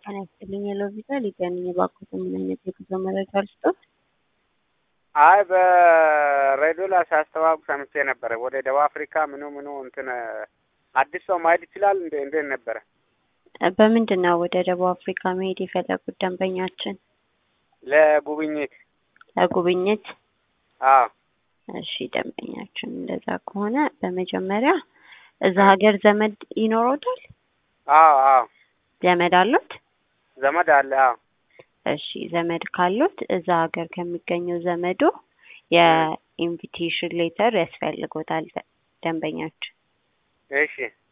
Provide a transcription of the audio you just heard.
ጤና ይስጥልኝ የሎቪዛ ሊገናኝ የባኩት ምን አይነት የጉዞ መረጃ ልስጦት? አይ በሬዲዮ ላይ ሲያስተዋውቅ ሰምቼ ነበረ። ወደ ደቡብ አፍሪካ ምኑ ምኑ እንትን አዲስ ሰው ማሄድ ይችላል እንዴ? እንዴት ነበረ? በምንድን ነው ወደ ደቡብ አፍሪካ መሄድ የፈለጉት ደንበኛችን? ለጉብኝት። ለጉብኝት? አዎ እሺ ደንበኛችን እንደዛ ከሆነ በመጀመሪያ እዛ ሀገር ዘመድ ይኖረውታል? አዎ አዎ ዘመድ አሉት? ዘመድ አለ። አዎ እሺ ዘመድ ካሉት እዛ ሀገር ከሚገኘው ዘመዶ የኢንቪቴሽን ሌተር ያስፈልጎታል ደንበኛችን። እሺ